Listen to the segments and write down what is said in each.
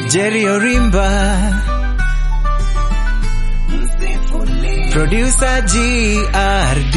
Jerry Orimba, producer GRD.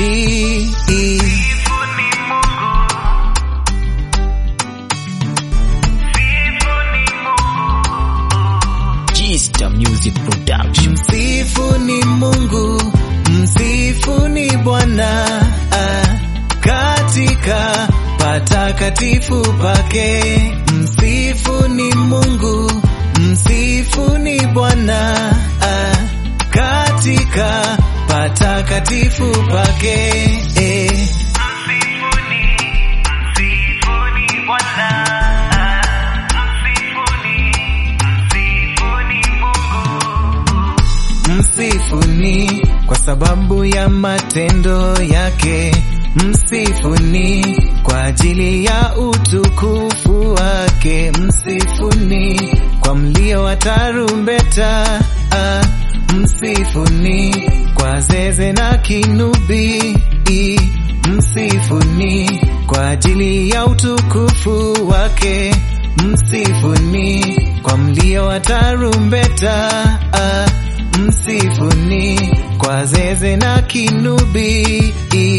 Gista Music Production. Msifuni Mungu, msifuni Bwana ah, katika patakatifu pake. Msifuni Mungu, msifuni Bwana ah, katika patakatifu pake eh. Msifuni kwa sababu ya matendo yake, msifuni kwa ajili ya utukufu wake, msifuni kwa mlio wa tarumbeta, ah, msifuni kwa zeze na kinubi, msifuni kwa ajili ya utukufu wake, msifuni kwa mlio wa tarumbeta, ah, msifuni kwa zeze na kinubi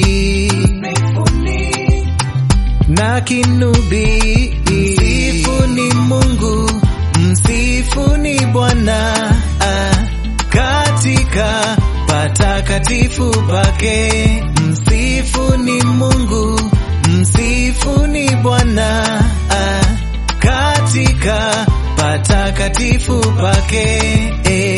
na kinubi. Msifuni Mungu, msifuni Bwana ah, katika patakatifu pake. Msifuni Mungu, msifuni Bwana ah, katika patakatifu pake eh.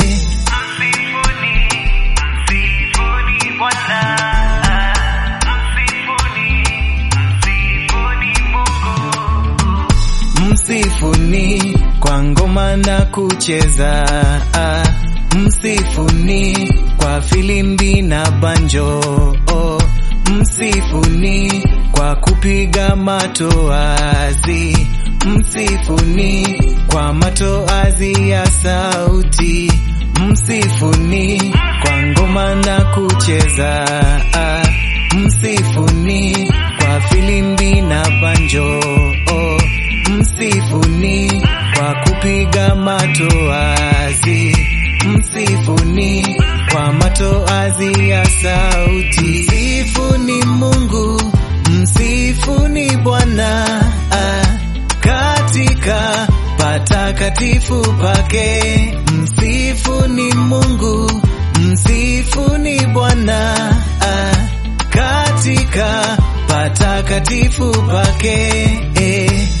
Msifuni kwa ngoma na kucheza, ah, msifuni kwa filimbi na banjo, oh, msifuni kwa kupiga matoazi, msifuni kwa matoazi ya sauti, msifuni kwa ngoma na kucheza, ah, msifuni kwa filimbi na banjo, oh, msifuni kwa kupiga matoazi, msifuni kwa matoazi ya sauti. Msifuni Mungu, msifuni Bwana ah, katika patakatifu pake. Msifuni Mungu, msifuni Bwana ah, katika patakatifu pake eh.